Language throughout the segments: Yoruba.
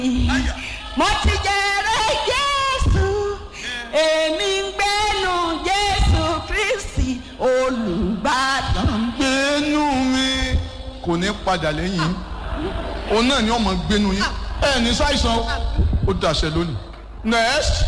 mo ti jẹrẹ jésù èmi ń gbẹ́nu jésù kristi olùbàdàn. gbénú mi kò ní padà lẹ́yìn òun náà ni ọmọ gbénú yín ẹ ní ṣàìsàn ó dàṣẹ lónìí. next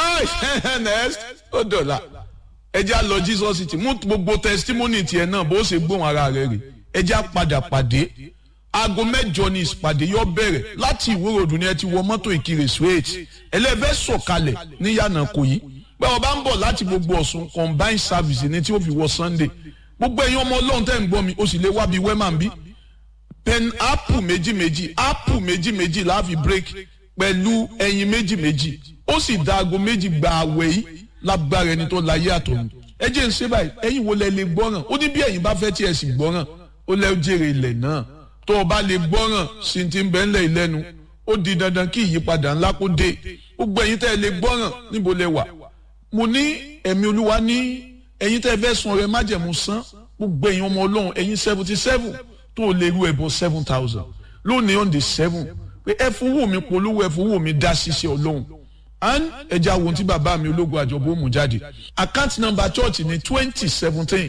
nice next ó dọ̀la ẹjẹ́ á lọ jesus city mú gbogbo testimony tiẹ̀ náà bó ṣe gbóhùn ara rẹ̀ rè ẹjẹ́ á padà pàdé aago mẹ́jọ ni ìpàdé yóò bẹ̀rẹ̀ láti ìwúròdù ni ẹ ti wọ mọ́tò ìkirè straight ẹlẹ́fẹ́ sọ̀kalẹ̀ ní yànnà kò yí pé ọba ń bọ̀ láti gbogbo ọ̀sùn combined service ni tí ó fi wọ sunday gbogbo ẹ̀yin ọmọ ọlọ́run tẹ́ ń gbọ́ mi ó sì lè wá bí wẹ́mà ń bí pen apple méjì méjì apple méjì méjì láàfin break pẹ̀lú ẹyin méjì méjì ó sì da aago méjì gba àwẹ̀ yìí lágbára ẹni tó láyé àtọ̀run ẹ jẹ́ ń ṣe báyìí ẹ̀yin wo lẹ lè gbọ́ràn ó ní bí ẹ̀yin bá fẹ́ tí ẹ sì gbọ́ràn ó lẹ́ jèrè ilẹ̀ náà tó o bá lè gbọ́ràn sí ti ń bẹ́ ńlẹ̀ ìlẹ́nu ó di dandan kí ìyípadà ńlá kó dé gbogbo ẹ̀yin tẹ́ ẹ lè gbọ́ràn níbo lẹ wà mo ní ẹ̀mí olúwa ní ẹ̀yin tẹ́ ẹ fẹ́ sun ọrẹ májẹ̀mú sán gbogbo ẹ̀yin ọmọ ọlọ́run ẹ̀yin seventy seven tó o lè ru ẹ̀bọ seven thousand lónìí on the seven pé ẹ fowó mi polówó ẹ fowó mi dá ṣiṣẹ́ ọlọ́run and ẹja wo tí bàbá mi ológun àjọbó mú jáde account number church ní twenty seventeen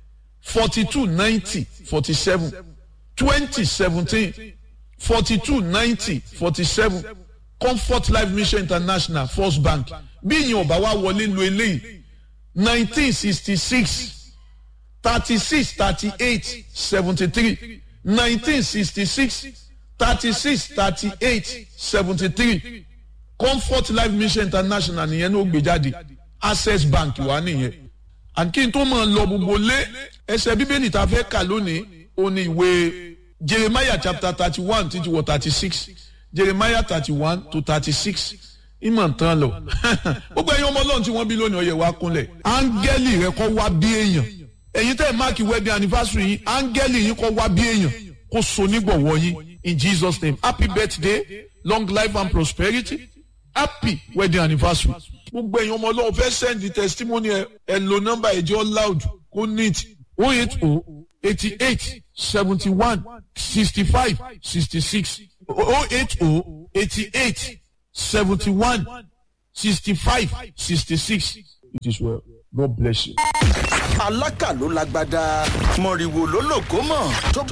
forty two ninety forty seven twenty seventeen forty two ninety forty seven comfort life mission international first bank bí ìyẹn ọba wa wọlé lo eléyìí nineteen sixty six thirty six thirty eight seventy three nineteen sixty six thirty six thirty eight seventy three comfort life mission international nìyẹn ní ó gbé jáde access bank wà nìyẹn and kí n tó máa lọ gbogbo lé ẹsẹ bíbélì tá a fẹ́ kà lónìí ó ní ìwé jeremiah chapter thirty one títí wọ thirty six jeremiah thirty one to thirty six ìmọ̀ tán lọ gbogbo ẹ̀yin ọmọ ọlọ́run tí wọ́n bí lónìí ọ̀yẹ̀ wa kúnlẹ̀ áńgẹ́lì rẹ kọ́ wá bí èèyàn ẹ̀yin tẹ́ ẹ̀ máàkì wedding anniversary yín áńgẹ́lì yín kọ́ wá bí èèyàn kó so nígbọ̀wọ́ yín in jesus name happy birthday long life and prosperity happy wedding anniversary. gbogbo ẹ̀yin ọmọ ọlọ́run fẹ́ send the testimony ẹ ẹ lo nọ́mbà ẹ̀jọ́ loud kó neat o eight o eighty eight seventy one sixty five sixty six o eight o eighty eight seventy one sixty five sixty six it is well god bless you. alákà ló lágbádá mọ̀rìwò ló lògó mọ̀ tó